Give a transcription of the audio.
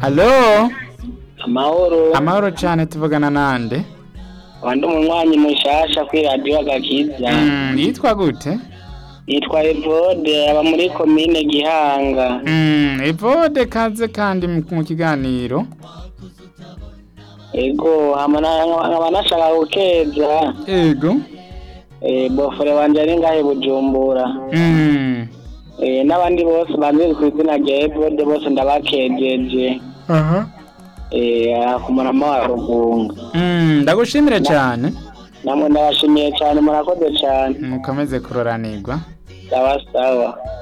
Alo, amahoro amahoro cyane tuvugana nande? wandi umunywanyi mushasha kuri radiyo agakiza Mm, yitwa gute? yitwa evode aba muri komine gihanga Mm, Evode kaze kandi mu mu kiganiro. ego hama na- nkaba nashaka gukeza Ego. eh, bofore wanje ari ngahe bujumbura Mm. Eh, n'abandi bose banzi ku izina rya evode bose ndabakejeje Aha. eh, ku murama wa rugunga Mm, ndagushimire cyane. namwe ndabashimiye cyane murakoze cyane Mukomeze kuroranirwa. sawa sawa